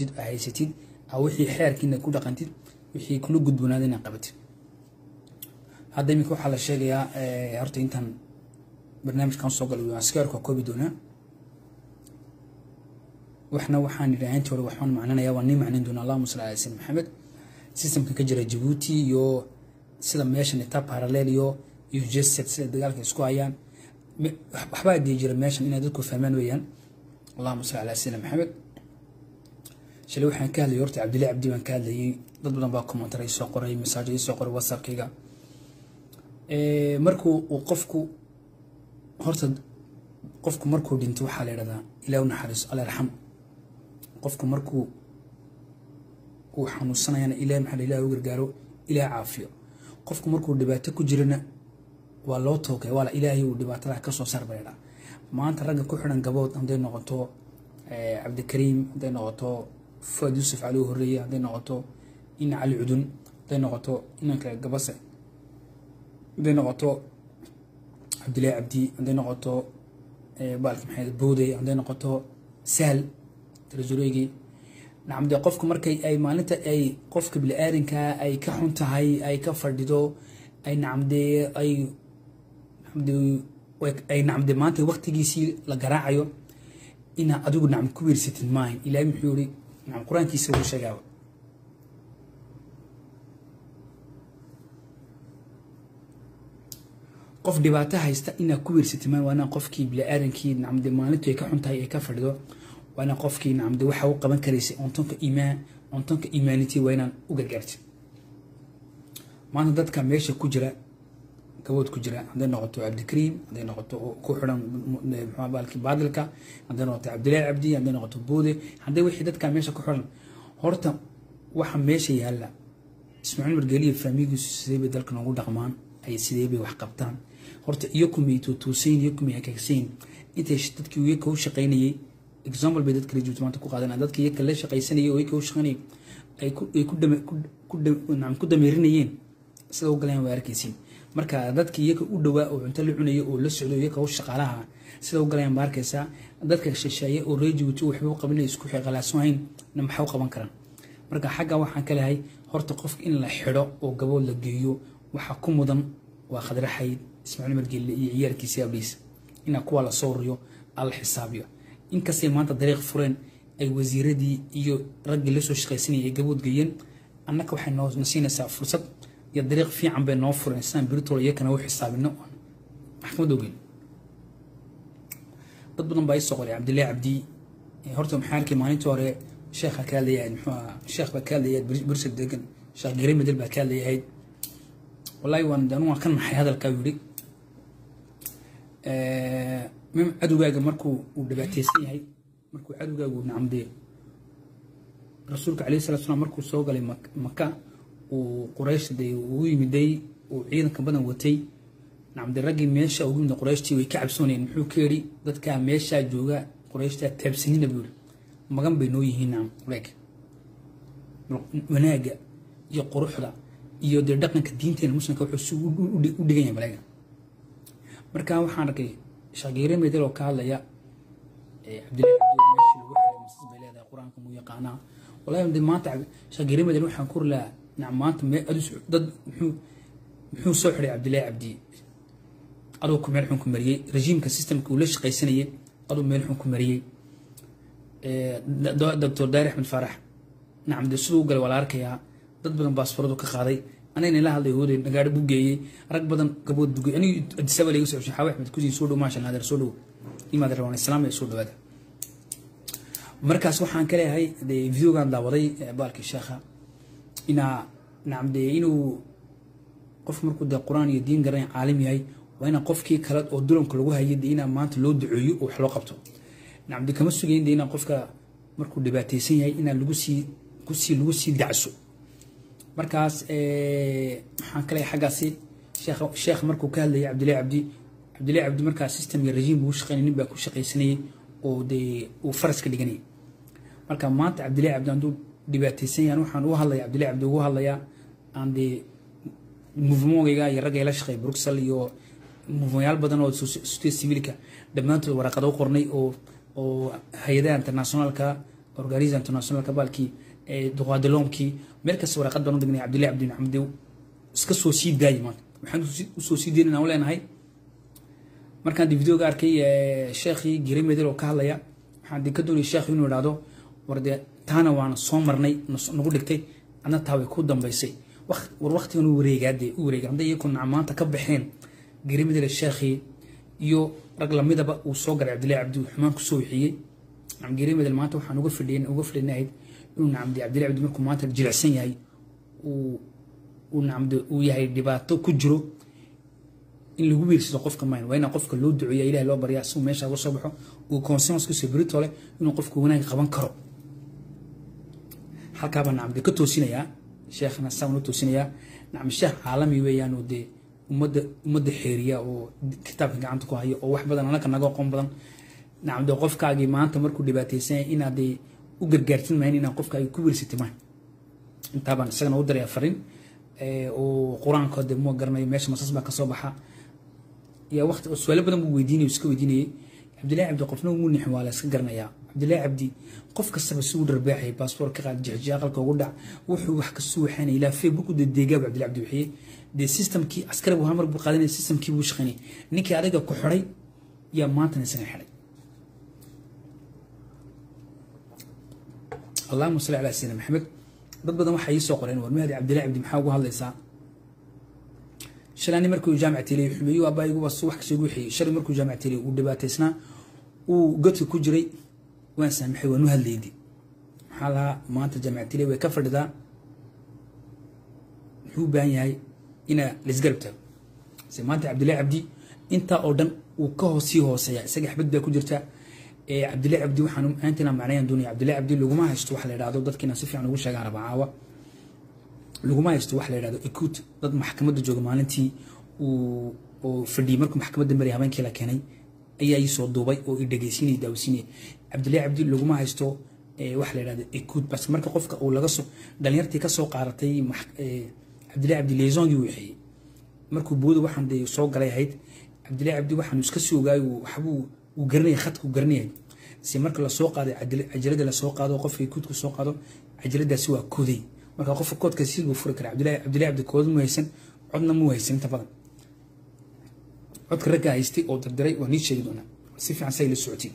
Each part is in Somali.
haysatid aa wixii xeerkiina ku dhaqantid wixii kula gudboonaada inaad qabatid hadda iminka waxaa la sheegayaa horta intaan barnaamijkan soo galay waan skeerka koobi doonaa waxna waxaan yidhi intii hore waxaan macnanayaa waan nii macnan doonaa allahuma salli ala sayyidina maxamed systemka ka jira jabuuti iyo sida meeshan ita parallel iyo iyo jesed sida dagaalka isku hayaan waxbaa dii jira meeshan inay dadku fahmaan weeyaan allahuma salli ala sayyidina maxamed shalay waxaan ka hadlayay horta cabdillahi cabdi baan ka hadlayay dad badan baa commentaray soo qoray masaajid soo qoray whatsappkayga markuu uu qofku horta qofku markuu dhinto waxaa la yidhahdaa ilaah u naxariiso alla yarxam qofku markuu uu xanuunsanayana ilaah maxaa ilaah u gargaaro ilaah caafiyo qofku markuu dhibaato ku jirana waa loo toogay waa la ilaahay uu dhibaatada ka soo saar baydha maanta ragga ku xidhan gabood hadday noqoto cabdikariim hadday noqoto fuad yuusuf cali u horreeye hadday noqoto ina cali cudun hadday noqoto inanka gabase hadday noqoto cabdillahi cabdi hadday noqoto baalki maxamed boode hadday noqoto sahal tarajureygii nacam dee qofku markay ay maalinta ay qofka bili-aadankaa ay ka xun tahay ay ka fadhido ay nacamdee ay ay nacamdee maanta waqtigiisii la garaacayo inaa adigu nacam ku wiirsatid maahan ilaahay muxuu yihi nacam qur-aankiisa uu sheegaaba qof dhibaato haysta inaa ku wiirsatid maahan waa inaa qofkii bili-aadankii nacamdee maalintu ay ka xun tahay ay ka fadhido waa inaan qofkii nacamde waxa u qaban karaysay cuntonka iimaan cuntonka iimaanity waa inaan u gargaartid maanta dadka meesha ku jira gabood ku jira hadday noqoto cabdikariim hadday noqoto ku xiran muxuu baalki baadilka hadday noqoto cabdillahi cabdi hadday noqoto boode hadday wixii dadka meesha ku xiran horta waxa meesha yaalla ismaaciil margeliya faamigiisu sidee bay dalka noogu dhaqmaan ay sidee bay wax qabtaan horta iyakumay tuutuusayn iyakumay hagaagsayn intay dadkii iyaka u shaqaynayay example bay dadka rejuut maanta ku qaadanaya dadka iyaka la shaqaysanayay oo iyaka u shaqaynayay ay ku damiirinayeen sida u galayaan waa arkaysiin marka dadka iyaka u dhowaa oo cunto la cunaya oo la socdo iyaka u shaqaalaha sida u galayaan baa arkaysaa dadka shisheeye oo rejuut waxba u qabanaya isku qalaasohayn na maxaa u qaban karaan marka xagga waxaan ka lehay horta qofka in la xidho oo gabood la geeyo waxaa ku mudan waa khadre xayd ismaaciil margelle iyo ciyaalkiisa abliis inaa kuwa la soo riyo alla xisaabiyo inkastay maanta dariiq fureen ay wasiiradii iyo raggii lasoo shaqaysanayay ay gabood geeyeen annaka waxay noo siinaysaa fursad iyo dariiq fiican bay noo fureen sidaan biritol iyakana u xisaabino maxkamad ogeyn dad badan baa isoo qoray cabdillahi cabdi horta maxaa arkay maalintii hore sheekha ka hadlayahay muxuu ahaa sheekh baa ka hadlayahay bursad degan sheekh gere medel baa ka hadlayahay wallahi waan anu waan ka naxay hadalkaa yidhi mim cadowgaaga markuu uu dhibaateysan yahay markuu cadowgaagu nacamdee rasuulka calayhi salatu slam markuu soo galay maka uu quraysh dee ugu yimiday uu ciidanka badan watay nacamdee raggii meesha ugu yimid qurayshtii way ka cabsoonayeen muxuu ka yidhi dadkaa meeshaa jooga qurayshtaa taabsanina buu yidhi magan bay noo yihiin nacam leeg wanaagga iyo quruxda iyo dee dhaqanka diinteena muslimka wuxuu si u dhigan yahay baleega marka waxaan arkay shagiire medel oo ka hadlaya cabdillahi cabdi meeshii lagu xiray masas bay leedahay qur-aanka muu yaqaanaa wallahi de maanta shagiire medel waxaan ku rilaa nacam maanta me adus dad muxuu muxuu soo xiray cabdillahi cabdi aduu ku meel xun ku mariyey rejiimka systemka uu la shaqaysanayay aduu meel xun ku mariyey doctor daari axmed faarax nacam dee siduu u galay waa la arkayaa dad badan baasfaradu ka qaaday anagna ila hadlay hooday nagaadho buu geeyey rag badan gabood buu geeyey anigu adisaba laga soo xushay xaawi axmed kusiin soo dhow maasha allah adeer soo dhow imaad rabaan islaam ay soo dhawaada markaas waxaan ka leeyahay dee videogan daawaday baalkii sheekha inaa nacam dee inuu qof markuu dee qur-aan iyo diin garanay caalim yahay waa inaa qofkii kale oo dulanka lagu hayay dee inaa maanta loo duceeyo oo wax loo qabto nacam dee kama sugayn dee inaa qofka markuu dhibaataysan yahay inaa lagu sii kusii lagu sii dacso markaas waxaan ka leeyahay xaggaasi sheekh markuu ka hadlayay cabdillahi cabdi cabdillahi cabdi markaa system iyo rejiim buu shaqeynay nin baa ku shaqaysanayay oo dee uu faras ka dhiganayay marka maanta cabdillahi cabdi hadduu dhibaataysan yahan waxaan u hadlaya cabdillahi cabdi ugu hadlayaa aan dee movementgayga iyo ragga la shaqeey bruxel iyo movementyaal badan oo society civilka dhammaantood waraqada u qornay oo oo hay-adaha internationalka organisa internationalka baalkii duqaadaloomkii meel kasta waraaqad baan u dhignay cabdillahi cabdi maxamed iska soo sii daayay maanta waxaan usoo sii dayn inaan u leenahay markaan di videoga arkay sheekhii giri medel oo ka hadlaya waxaan di ka doonayay sheekh inuu idhaahdo war dee taana waana soo marnay nagu dhigtay adna taa way ku dambaysay war waktigan u wareegaa dee u wareega hadday iyaku maanta ka baxeen giri medel sheekhii iyo rag lamidaba uu soo galay cabdillahi cabdi uu xumaan kusoo wixiyey giri medel maanta waxaan uga fidhiyen uga fidhinahayd inuu nacamdi cabdillahi cabdi markuu maanta jilicsan yahay uu uu nacamdi uu yahay dhibaato ku jiro in lagu wiirsado qofka mayn waa inaa qofka loo duceeya ilahi loo baryaa si uu meesha uga soo baxo uu conscience kusoo berito leh inuu qofka wanaag qaban karo halkaabaa nacamdi ka toosinayaa sheekhna saan u toosinayaa nacam sheekh caalami weeyaan oo dee ummadda ummadda xeeriya oo kitaabka gacanta ku haya oo wax badan anaka naga aqoon badan nacam dee qofkaagii maanta markuu dhibaataysan yahay inaad dee u gargaartin mahayn inaad qofkaagi ku wiirsatay mahay intaabaan isagana u darayaa farin oo qur-aanka dee mua garanayo meesha masas baa kasoo baxa yaa waqti su-aalo badan buu weydiinay iska weydiinayay cabdillahi cabdi qofna ugu nixin waa la iska garanayaa cabdillahi cabdi qof kastaba si u dharbaaxay baasboor ka qaad jixjiya aqalka ugu dhac wuxuu wax kasoo waxaanay ilaa facebook u dedeegaaba cabdillahi cabdi wixiyey dee systemkii askari buu hamar buu qaadanaya systemkii buu shaqaynay ninkii adiga ku xidhay yaa maantana isaga xidhay allahuma salli calaa sayidina maxamed dad badan waxay ii soo qoreen war mahdi cabdillahi cabdi maxaa ugu hadlaysaa shalani markuu jaamac teliy xumeeyo abaaygu was wax kasoo guuxiyey shalay markuu jaamac teliy uu dhibaataysnaa uu godka ku jiray waan saamaxay waan u hadlaydi maxaa lahaa maanta jaamac teliy way ka fadhidaa muxuu u baahan yahay inaa laisgarab taago se maanta cabdillahi cabdi intaa oo dhan uu ka hoos sii hooseeya isaga xabad baa ku jirta cabdillahi cabdi waxaan aantina macnayaan doonaya cabdillahi cabdi laguma haysto wax la yidhahdo dadkiina si fiican ugu sheegaan rabaa caawa laguma haysto wax la yidhahdo ekut dad maxkamadda jooga maalintii uu oo fadhiyey markuu maxkamadda maraya habeenkii la keenay ayaa ii soo duubay oo i dhegeysiinaya daawisiinaya cabdillahi cabdi laguma haysto wax la yidhahdo ekut bas marka qofka uu laga soo dhalinyartii ka soo qaaratay cabdillahi cabdi leesongii uu waxeeyey markuu booda waxaan dee soo galay ahayd cabdillahi cabdi waxaan iska sii ogaayo waxbuu uu garanaya khadku garanayay si marka lasoo qaaday cajalada lasoo qaado qofka kuudku soo qaado cajaladaasi waa kooday marka qofka koodka si buu furi kara cabdillahi cabdillahi cabdi kood mu haysan codna mu haysan inta badan codka ragga haystay oo dardaray waa nii sheegi doonaa si fiican say la socotiin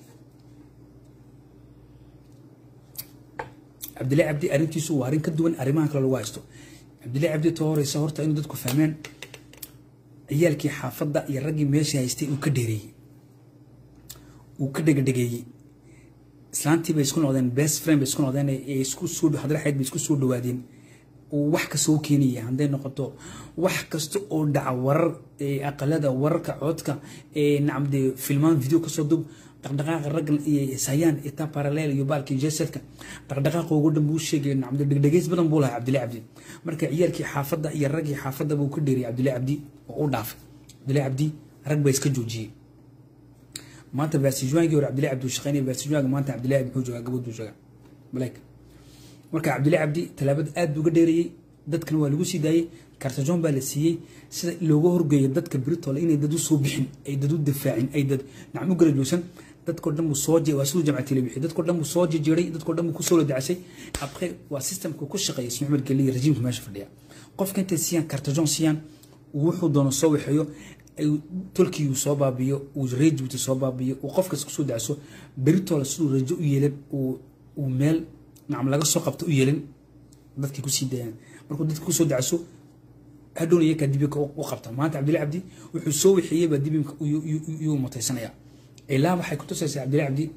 cabdillahi cabdi arrintiisu waa arrin ka duwan arrimaha kale lagu haysto cabdillahi cabdi too horeysa horta inuu dadku fahmeen ciyaalkii xaafadda iyo raggii meesha haystay uu ka dheereeyey uu ka dhegadhegeeyey islaantii bay isku noqdeen best friend bay isku noqdeen ee isku soo hadraxeed bay isku soo dhawaadeen uu wax kasta u keenaya hadday noqoto wax kasta oo dhaca warar aqalada wararka codka nacamde filmaan video kasoo dub dhaqdhaqaaqa raggan iyo sayaan ita parallel iyo baalkii jesedka dhaqdhaqaaqa ugu dhan buu sheegay nacamde dhegdhegeys badan buu lahaa cabdillahi cabdi marka ciyaalkii xaafadda iyo raggii xaafadda buu ka dheeriyay cabdillahi cabdi oo u dhaafay cabdillahi cabdi rag baa iska joojiyey maanta baasijuwaangii hore cabdillahi cabdi uu shaqeynaya baasijuwaanga maanta cabdillahi muxuu joogaa gabadh buu joogaa maleyka marka cabdillahi cabdi tallaabada aad buu uga dheerayey dadkana waa lagu sii daayey kartajoon baa la siiyey sida looga horgeeyo dadka britole inay dad u soo bixin ay dad u difaacin ay dad nacam u garajoogsan dadkoo dhan buu soo waa siduu jamcatile bixi dadkoo dhan buu soo jejeeray dadkoo dhan buu kusoo ladacasay après waa systemka ku shaqeeya ismail maxmed geliya rejiimka meesha fadhiya qofka intay siiyaan kartajoon siiyaan wuxuu doono soo waxeeyo tolkii uu soo baabiyo uu rejibuti soo baabiyo uu qofkas kusoo dacso beritoola siduu rajo u yeelan uu meel nacam laga soo qabto u yeelan dadkii kusii dayaan markuu dadka kusoo dacso hadhowna iyakaa dibinka u qabta maanta cabdillahi cabdi wuxuu soo wixeeyey baa dibinka yuu mutaysanaya ilaa waxay kutusaysaa cabdillahi cabdi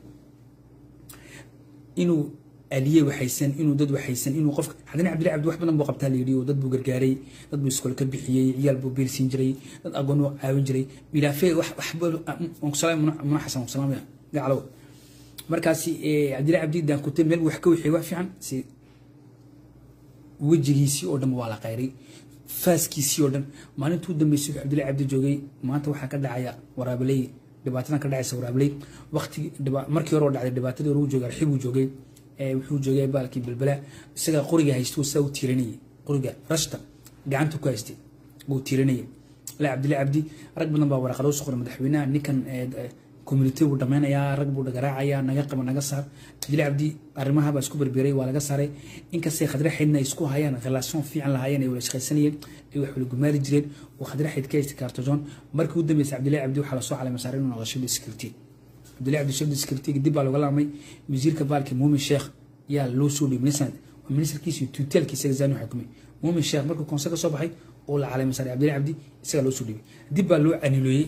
inuu aliye waxaysan inuu dad waxaysan inuu qofka haddana cabdillahi cabdi wax badan buu qabtaa layidhi oo dad buu gargaaray dad buu iskool ka bixiyey ciyaal buu biirsiin jiray dad agoon uu caawin jiray milaafe wax waxba muna xasan salaamaya gacalow markaasi cabdillahi cabdi daakute meel wax ka wixiyey wax fiican si wejigiisii oo dhan waa la qayray faaskiisii oo dhan maalintuu dambeysay cabdillahi cabdi joogay maanta waxaa ka dhacaya waraabaley dhibaatadan ka dhacaysa waraabaley waqti markii hore oo dhacday dhibaatadii hore uu joogay arxibuu joogay wuxuu joogay baalkii belbela isaga qoriga haystuu saa u tiiranayay qoriga rashta gacanta ku haystay uu tiiranayay la cabdillahi cabdi rag badan baa waraqado soo qoray madaxweynaha ninkan community buu dhameynayaa rag buu garaacaya naga qaba naga saar cabdilaahi cabdi arrimaha baa isku berberay waa laga saaray inkastay khadre xidna ay isku hayaan relaation fiican lahaayeen ay wada shaqaysanayeen ay wax wada gumaali jireen oo khadre xid ka haysta kaartojoon markii u dambeysay cabdilaahi cabdi waxaa lasoo calay masaaray inuu noqdo shibda security cabdilaahi cabdi shibda security dib baa looga laamay wasiirka baalki muumin sheekh yaa loo soo dhiibay minister ministerkiisa tuteelkiisa zaanu xukumay muumin sheekh markuu konse ka soo baxay oo la calay masaaray cabdilaahi cabdi isagaa loo soo dhiibay dib baa loo caniloeyey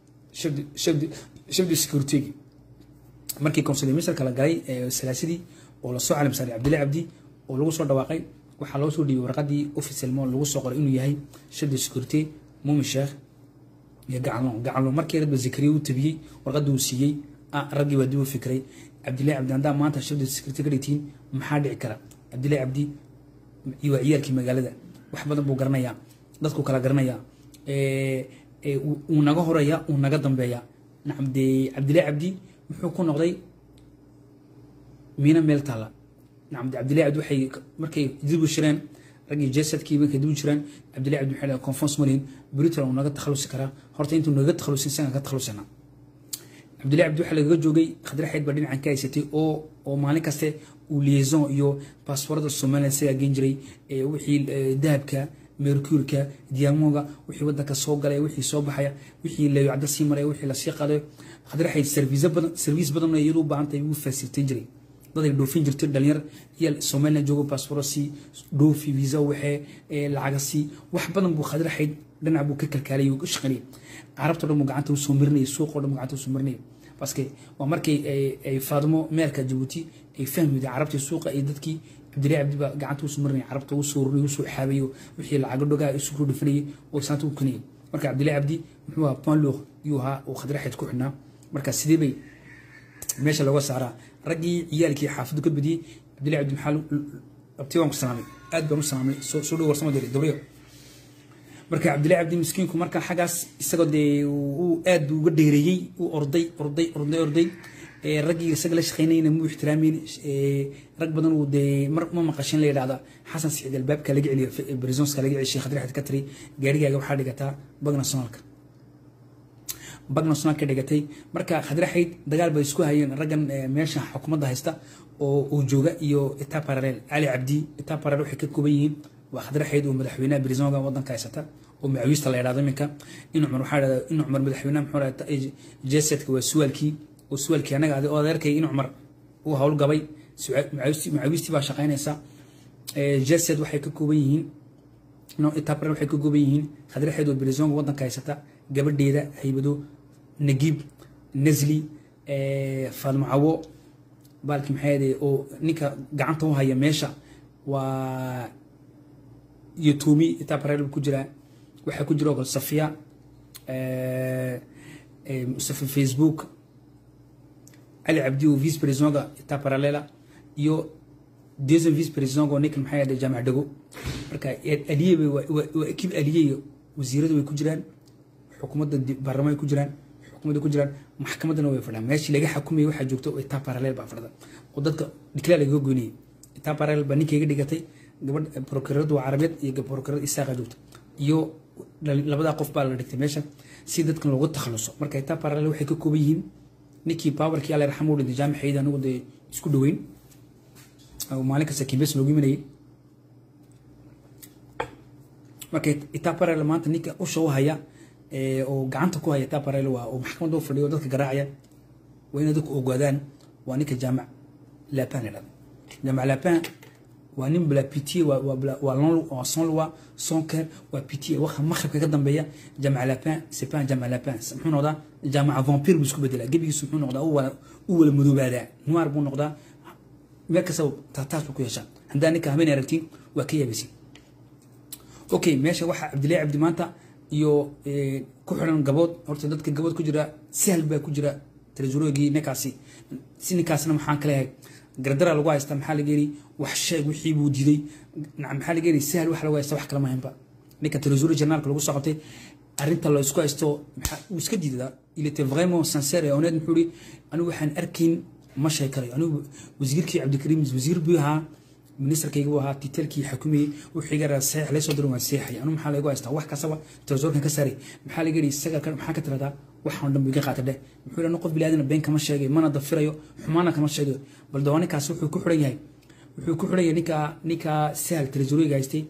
shabdi security markii consular ministerka la galay salaasadii oo lasoo calim saaray cabdilaahi cabdi oo lagu soo dhawaaqay waxaa loo soo dhiibay warqadii officialmo lagu soo qoray inuu yahay shabdi security muumin sheekh iyo gacanlo gacanlo markii radba zakariya uu tabiyey warqadii uu siiyey raggii baa dib u fikray cabdilaahi cabdi haddaa maanta shabdi security ka dhigtiin maxaa dhici kara cabdilaahi cabdi waa ciyaalkii magaalada wax badan buu garanayaa dadku kala garanayaa uu naga horeeya uu naga dambeeya nacam dee cabdilaahi cabdi muxuu ku noqday miina meel taalla nacam de cabdilaahi cabdi waxay markay dib u shireen raggii jesadkii markay dib u jireen cabdilaahi cabdi waxay dhahay conference malin britain uu naga takhalusi karaa horta intuu naga takhalusin isagaan ka takhalusana cabdilaahi cabdi waxaa lagaga joogay khadre xeyd baa dhinacan ka haysatay oo oo maalin kaste uu liaison iyo baasboorada somaliland isagaa geen jiray wixii dahabka mercuurka diyaamooga wixii wadanka soo galay wixii soo baxaya wixii leeyocada sii maraya wixii lasii qaday hadraxay service badan service badan iyadu u baahan tahay ugu fasilitayn jiray dad ay dhoofin jirtay dhalinyar iyo somaliland joogo baasbooro sii dhoofi visa waxee lacaga sii wax badan buu khadraxayd dhinac buu ka kalkaalay u shaqaynayay carabta dhan buu gacanta usoo marinayay suuqoo dhan buu gacanta usoo marinayay baske waa markay ay faadmo meelka jabuuti ay fahmiyday carabtii suuqa iyo dadkii cabdilaahi cabdi baa gacanta usoo marinaya carabta ugu soo ruriy usoo xaabayo wixii lacago dhogaa isu kuro dhifanayay oo saanta u kanayay marka cabdilaahi cabdi muxuu ahaa ponloq yuu ahaa oo khadraxeed ku xidhnaa marka sidee bay meesha looga saaraa raggii ciyaalkii xaafaddu ka badiyey cabdilaahi cabdi maxaa abti waan ku salaamay aad baan u salaamay soo dhow warsama diri dabriyo marka cabdilaahi cabdi miskiinku marka xaggaas isagoo dee uu aad buu uga dheereeyey uu orday orday orday orday raggii isaga la shaqeynayna muu ixtiraamin rag badan uu dee mar ma maqashin la yidhahda xasan siciid albaabka laga celiyo brisonska laga celiyo sheekh adrixad ka tiri gaarigaaga waxaa dhigataa bag nationalka bag nationalka dhigatay marka khadraxayd dagaal bay isku hayeen raggan meesha xukuumadda haysta oo uu jooga iyo etaa paralel cali cabdi etaa paralel waxay ka kooban yihiin waa khadraxayd oo madaxweynaha brisonga wadanka haysata oo macawiista la yidhahdo iminka in cumar waxaa dhahda in cumar madaxweynaha muxuu dhahda jesedka waa suwaalkii oo suwaalkii anaga adi oo adeerkay in cumar uu howlgabay macawiistii baa shaqaynaysa jesed waxay ka kooban yihiin itapre waxay ka kooban yihiin khadraxeed oo brisonga wadanka haysata gabadheeda haybado nagiib nasli faadmo cawo baalki maxay oo ninka gacanta u haya meesha waa iyo tuumi itaparel ku jiraa waxaa ku jira oo kale safiya safi facebook cali cabdi oo vice presidentga ita paralela iyo deuxième vice presidentga oo ninka maxay ahayd jaamac dhago marka aliye waa ekib aliye wasiiradu way ku jiraan xukuumadda baarlamaan ku jiraan xukuumadda ku jiraan maxkamaddana way fadhiyaan meeshii laga xukumayay waxaa joogto ita paralel baa fadhida oo dadka dhiklaa lagaga goynayay ita paralel baa ninkayga dhigatay gabadh prokuraradu waa carabeed iyo prokurarada isaaqa joogta iyo labadaa qof baa la dhigtay meesha si dadkan loogu takhaluso marka ita paralel waxay ka kooban yihiin ninkii powerkii alla raxmo dhintay jaamixayda anigu dee isku dhoweyn maalin kasta kimbes loogu imanayay marka itaparel maanta ninka usha u haya oo gacanta ku haya itaparel waa oo maxkamadda u fadhiyo dadka garaacaya waa inay dadku ogaadaan waa ninka jaamac lapin la jaamac lapin waa nin bla pitié waa sans loi sans cœur waa pitié waxa maqribka ka dambeeya jaamac lapin c'est pas un jaamac lapin muxuu noqdaa jaamaca vampire buu isku bedelaa gebigiisu muxuu noqdaa u wala madoobaadaa noir buu noqdaa meel kasta taataas buu ku yeeshaa haddaa ninka habeen aragtiin waa ka yaabaysin okay meesha waxaa cabdillahi cabdi maanta iyo ku xiran gabood horta dadka gabood ku jira sahal baa ku jira tresurogii ninkaasi si ninkaasna maxaan ka leeyahay gardara lagu haysta maxaa laga yiri wax sheeg wixii buu diiday maxaa laga yiri sahal wax lagu haysta wax kala mahaynba ninka tresuri journalka lagu soo qabtay arrinta la isku haysto uu iska diidaa il était vraiment sincère et honnête muxuu ri anigu waxaan arkayn ma sheekarayo anigu wasiirkii cabdikariim wasiir buu ahaa ministerkayga buu ahaa titelkii xukumayey wuxuu iga raa saxiix laysoo dirin waan seexay anigu maxaa lagu haystaa wax kastaba tresorkan ka saaray maxaa laga yidhi isaga maxaa ka tiradaa waxaan dhan buu iga qaatay dheh muxuu yidhi qof biniaadana been kama sheegay mana dafirayo xumaana kama sheegayo bal dawaa ninkaas wuxuu ku xiran yahay wuxuu ku xiran yahay ninkaa ninkaa sahal treasuryga haystay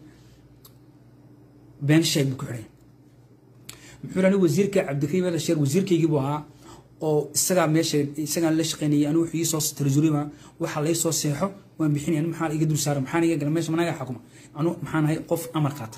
been sheeg buu ku xiran yahay muxuu yidhi anigu wasiirka cabdikariim el sheer wasiirkaygii buu ahaa oo isagaa meesha isagaan la shaqaynayay anigu wuxuu ii soo treasuryma waxa lay soo seexo waan bixinaya anigu maxaa iga dul saara maxaan iga gala meesha managa xukuma anigu maxaan ahay qof amar qaata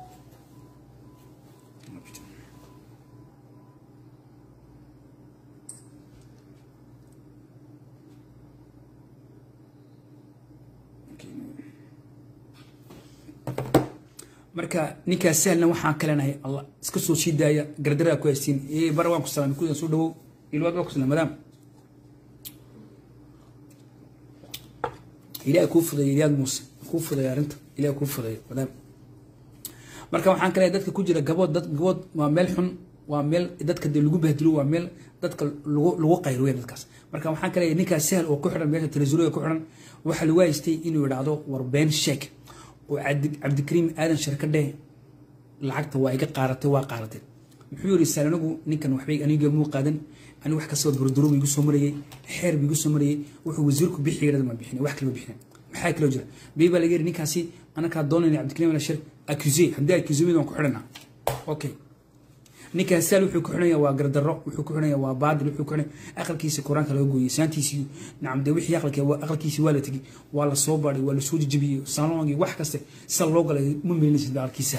marka ninkaas sahlna waxaan kalenahay allah iska soo sii daaya gardaraa ku haysiin ee bara waan ku salaamay kudan soo dhawow ilwaad waa ku salaam madaam ilaah kuu fudeeya ilyaad muuse kuu fudeeya arrinta ilaah kuu fudeeya madaam marka waxaan kaleeyahay dadka ku jira gabood dad gabood waa meel xun waa meel dadka dee lagu bahdilo waa meel dadka lagu lagu qayruya dadkaas marka waxaan kaleeyahay ninkaas sahal oo ku xiran meesha treasuryga ku xiran waxaa lagu haystay inuu yidhaahdo war been sheeg oo cabdikariim aadan shirka dheh lacagta waa iga qaaratay waa qaaratay muxuu yiri sal anigu ninkan waxbay aniga muu qaadan anigu wax kastoo burduro igu soo marayay xeer igu soo marayay wuxuu wasiirku bixiyay ma bixin wax kale bixin maxaa kale jira bay baa laga yiri ninkaasi anaka doonayna cabdikariim aadan shir accusé haddii accusé mid aan ku xidhana okay ninkan sal wuxuu ku xidhaya waa gardarro wuxuu ku xidhaya waa baadil wuxuu ku xidhaya aqalkiisa quraanka laga gooyay saantiisii nacam de wixii aqalka aqalkiisa waa la tegey waa la soo baadhay waa la soo jijibiyey salongii wax kaste sal loo galay ma meelinaysid aqalkiisa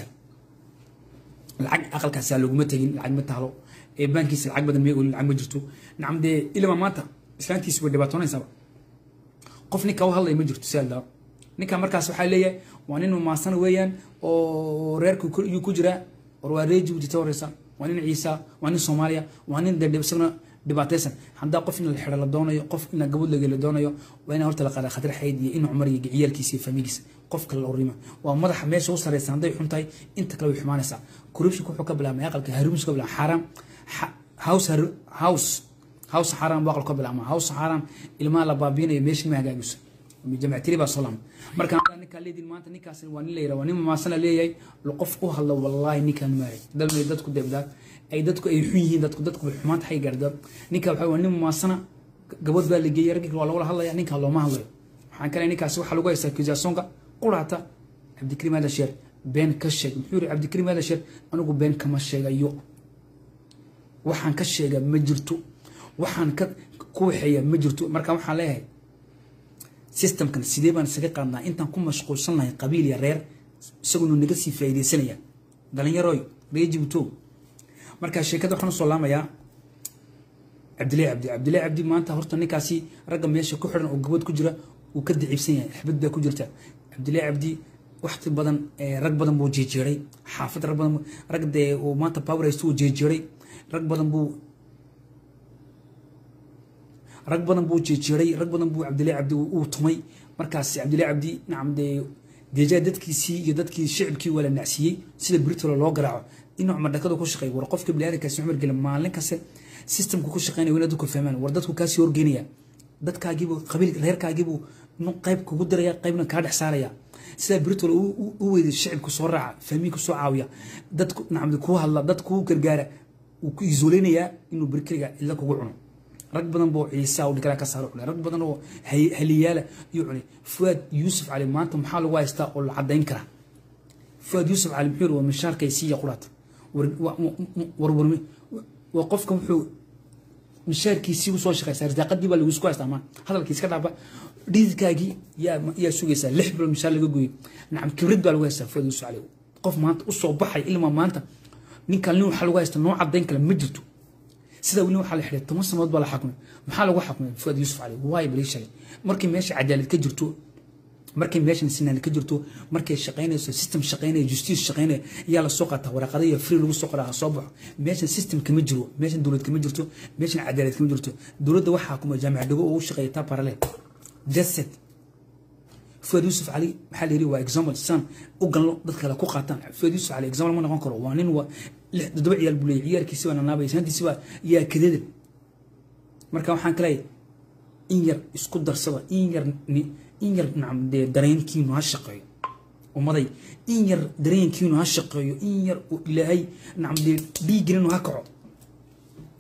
lacag aqalkaasaa laguma tegin lacag ma taalo ee baankiisa lacag badan mee olin lacag ma jirto nacam dee ilama maanta islaantiisa way dhibaatoonaysaaba qof ninka u hadlaya ma jirto sal daa ninka markaas waxaa leeyahay waa nin mamaasan weeyaan oo reerka yuu ku jiraa war waa ree jibuuti ta horeysa waa nin ciisa waa nin soomaaliya waa nin de isaguna dhibaataysan haddaa qof in la xidho la doonayo qof in gabadh lage la doonayo waa in horta la qaada khatar xayd iyo in cumar iyo ciyaalkiisa iyo faamigiisa qof kale la urima waa madaxa meesha u sareysa hadday xun tahay inta kale way xumaanaysaa corruptionka wuxuu ka bilaabmay aqalka harumis ka bilaabmay xaaraam house house house xaaraam buu aqal ka bilaabmay house xaaraam ilmaha la baabiinayo meesha ma hagaagiso jamactiri baa soo laamay marka ninkaa leedin maanta ninkaas waa nin la yidhaha waa nin mamaasana leeyahay qof u hadla wallaahi ninkaan maaray dalmay dadku deebdaa ay dadku ay xun yihiin dadku dadku xumaanta xay gaarda ninka waxa waa nin mamaasana gabadh baa la geeyay raggi waa lagula hadlaya ninkaa looma hadlayo waxaan kale ninkaasi waxaa lagu haystaa kisaasonka quraata cabdikariim aadasheer been ka sheeg muxuu yiri cabdikariim aadasheer anigu been kama sheegayo waxaan ka sheega ma jirto waxaan ka ku waxeeya ma jirto marka waxaan leeyahay systemkan sidee baan isaga qaadnaa intaan ku mashquulsan lahay qabiil iyo reer isaguna naga sii faa'iidaysanaya dhalinyaroy reer jibuutow marka sheekada waxaan usoo laamayaa cabdillahi cabdi cabdillahi cabdi maanta horta ninkaasi ragga meesha ku xidhan oo gabad ku jira uu ka dicibsan yahay xabad baa ku jirta cabdillahi cabdi waxti badan rag badan buu jeejeeray xaafad rag badan rag dee uu maanta power haysto uu jeejeeray rag badan buu rag badan buu jeejeeray rag badan buu cabdillahi cabdi uu tumay markaas cabdillahi cabdi nacam dee deejaa dadkiisii iyo dadkii shicibkii waa la nacsiiyey sida britolo loo garaaco in cumar dhakada ku shaqeey war qofka biniaadankaasi cumar gele maalin kaste systemka ku shaqeynaya waa inaad dadku fahmaan war dadku kaasii horgeynaya dadkaagiibuu qabiil reerkaagiibuu qayb kugu diraya qaybna kaa dhex saaraya sidaa britol u weyday shicibku soo raaca fahmiinku soo caawiya dadku nacam kuu hadla dad kuu gargaara uu ku isoleynayaa inuu berkeliga cidla kugu cuno rag badan boo ciisa dhikala ka saaro cunay rag badan oo haliyaala iyo cunay fuaad yuusuf cali maanta maxaa lagu haystaa oo la cadayn karaa fuaad yuusuf cali muxuu waa mishaarkay siiya quraata warwarmi waa qofka wuxuu mishaarkiisii usoo shaqeysaa risaaqadii baa lagu isku haystaa maa hadalkii iska dhaaba dhididkaagii yaa yaa sugaysaa lix bilood mishaar laga gooyey nacam kibrid baa lagu haystaa fuaad yuusuf cali qof maanta usoo baxay ilmaa maanta ninkan nin waxaa lagu haystaa noo cadayn kale ma jirto sida weli waxaa la xidhay toban sanadood baa la xakumay maxaa lagu xakumay fuad yuusuf cali waay balii shalay markii meesha cadaalad ka jirto markay meeshan sinaan ka jirto markay shaqaynayso system shaqaynaya justice shaqaynaya ayaa la soo qaataa waraqada iyo free lagu soo qoraa soo baxo meeshan system kama jiro meeshan dowlad kama jirto meeshan cadaalad kama jirto dowladda waxaa xakuma jaamac dhago oo u shaqeeya taa parallel jaset fuad yuusuf cali maxaa la yidhi waa example san u galno dad kale ku qaataan fuad yuusuf cali example ma noqon karo waa nin waa lix toddoba ciyaal buu leeyahy ciyaarkiisi baa nanaabaya santiisi baa yaa kadeeda marka waxaan kaleeyahay in yar isku darsada in yar in yar nacam dee dareenkiinu ha shaqeeyo ummaday in yar dareenkiinu ha shaqeeyo in yar uu ilaahay nacam dee dhiiggelinu ha kaco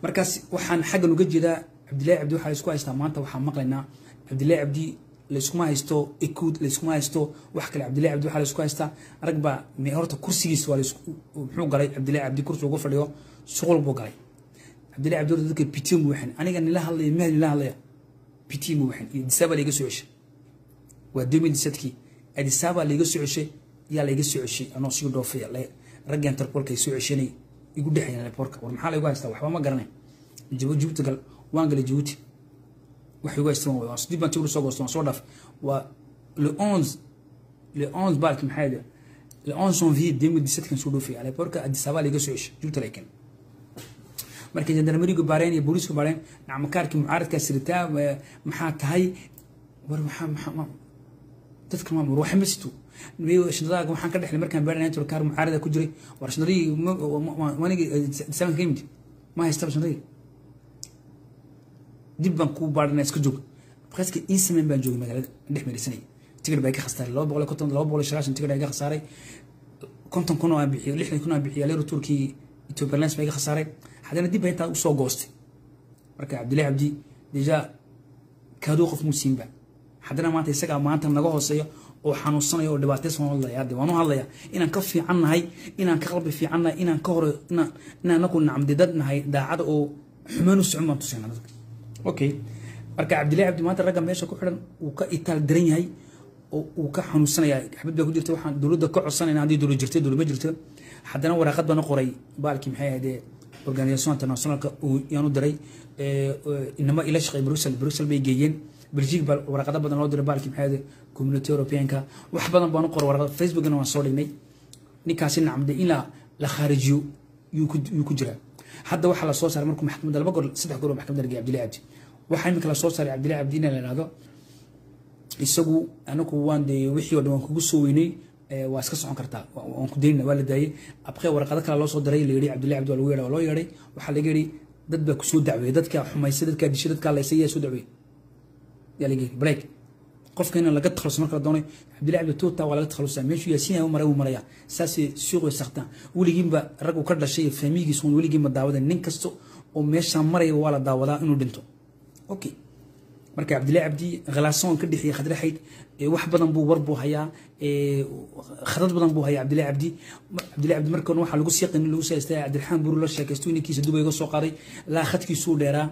markaas waxaan xaggan uga jeedaa cabdillahi cabdi waxaa laysku haystaa maanta waxaan maqlaynaa cabdillahi cabdi layskuma haysto ekud layskuma haysto wax kale cabdillahi cabdi waxaa laysku haystaa rag baa horta kursigiis waa muxuu galay cabdillahi cabdi kursi ugu fadhiyo shuqul buu galay cabdillahi cabdi horta dadka pitium buu waxan aniga nila hadlaya mehel nila hadlaya pitium buu waxan iyo disaaba layga soo ceshay waa demi disadkii adisaaba layga soo ceshay yaa layga soo ceshay anoo sii dhoofaya ragga interpolka ay soo ceshanay igu dhexayaan leporka war maxaa laygu haystaa waxba ma garanay jibuuti gal waan galay jibuuti wax igu haystaan waa dib baan tigur soo goosto waan soo dhaaf waa le onze le onze baalki maxaa yidhi le onze janvier deux mille dix-sept kan soo dhoofay leporka adisaaba layga soo ceshay jibuuti layken markay jandarmerigu baareen iyo booliisku baareen nacmakaarkii mucaaradkaa siritaa maxaa tahay war maxaa maxaa dadka ma war waxa ma sito shandadaga waxaan ka dhexlay markaan baaranayn turkaar mucaarada ku jiray war shandadii manigi disaanka ka yimid ma haystaba shandadii dib baan kuu baarana iska joog qaska in samayn baan joogay magaalada dhex meerisanay tigir baa iga khasaaray laba boqol konton laba boqol sagaashan tigir iga khasaaray konton kun oo aan bixiyay lixdan kun oo aan bixiyay leero turkii Ethiopia Airlines baa iga khasaaray haddana dib baa intaa usoo goostay marka cabdillahi cabdi deja kaaduu qof muusiinba haddana maanta isagaa maanta naga hooseeyo oo xanuunsanayo oo dhibaataysan waan hadlaya hadde waan u hadlaya inaan ka fiican nahay inaan ka qalbi fiican nahay inaan ka hore inaan inaan anagu nacamdi dad nahay daacada oo xumaan u socon baan tusayna dadka okay marka cabdillahi cabdi maanta ragga meesha ku xidhan uu ka itaal daran yahay oo uu ka xanuunsanaya xabad baa ku jirta waxaan dowladda ka codsanayna haddii dowlad jirtay dowlad ma jirto haddana waraaqad baan u qoray baalkii maxay ahaydee organisation internationalka yaan u diray inama ila shaqeey brussel brussel bay geeyeen belgique baa waraqado badan loo diray baalkii maxay ahaydee community europeanka wax badan baan u qoray waraqad facebookna waan soo dhignay ninkaasi nacamde in la la khaarijiyo yuu ku jiraa hadda waxaa la soo saaray markuu maxkamadda laba goor saddex goor maxkamadda la geeyay cabdillahi cabdi waxaa imika la soo saaray cabdillahi cabdi in la ihahdo isagu anagu waan dee wixii oo dhan waan kugu soo weynay waa iska socon kartaa waan ku daynina waa la daayey abqee warqado kale loo soo diray la yidhi cabdillahi cabdi waa lagu yeedhay waa loo yeedhay waxaa laga yidhi dad baa kusoo dacweeyey dadkaa xumaysay dadkaa dishay dadkaa laysay yaa soo dacweeyey yaa laga yidhi break qofka in laga takhaluso marka la doonayo cabdillahi cabdi tuuta waa laga takhalusaa meeshuu yaasiin u maray uu maraya saasay suuqay saktaan weligiinba rag uu ka dhashay iyo faamigiisu weligiinba daawadan nin kasta oo meeshaa maraya waa la daawadaa inuu dhinto okay marka cabdillahi cabdi khilaasoon ka dhexiyay khadraxayd wax badan buu war buu hayaa khadad badan buu hayaa cabdillahi cabdi cabdillahi cabdi markan waxaa lagu siiqin lagu saystay cabdiraxmaan buru la sheekaysto ninkiisa duba iga soo qaaday laa khadkiisuu dheeraa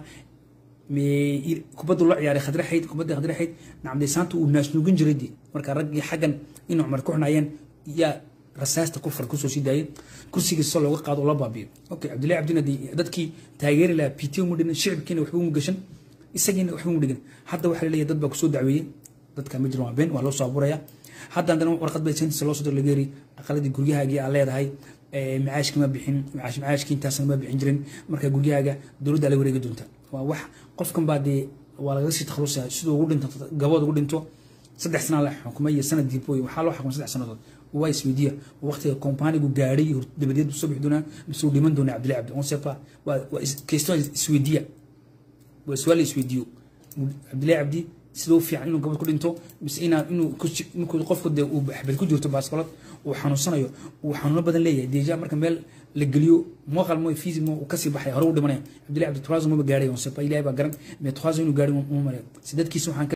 kubaddu la ciyaaray khadraxayd kubadda khadraxayd nacamde saanta uu naasnuugin jiray dee marka raggii xaggan in cumar ku xunayeen yaa rasaasta ku far kusoo sii daayay kursigiisa looga qaado oo la baabiyo okay cabdillahi cabdina dadkii taageeri lahaa pt mu dhinan shicibkiina waxba umu gashan isagiina waxba mu dhigan hadda waxaa laleeyahay dad baa kusoo dacweeyey dadka ma jiran waa been waa loo soo abuuraya hadda haddana warqad bay sentiisa loo soo dir lageeri aqaladii guryahaagii aa leedahay macaashki ma bixin macaashki intaasna ma bixin jirin marka guryahaaga dowladda la wareegi doonta waa wax qofkan baa dee waa lagaga sii takhalusaya siduu ugu dhinto gabood ugu dhinto saddex sana la xukumay iyo sanad diiboy waxaa loo xukumay saddex sanadood waa isweydiiya waqtiga kompanigu gaadhay dabadeed buu soo bixi doonaa mise uu dhiman doonaa cabdillahi cabdi on sepa waa waa question isweydiiya waa su-aal la isweydiiyo cabdillahi cabdi sidoo fiican inuu gabad ku dhinto mise inaa inuu inkuu qofku dee uu xabad ku jirto baaskoolad uu xanuunsanayo uu xanuuno badan leeyahay deja marka meel la geliyo mooqal mo fiisi mo uu kasii baxay hore u dhimanaya cabdillahi cabdi turazo maba gaadhay on sepa ilahay baa garan mais turazo inuu gaadhay uma malay si dadkiisa waxaan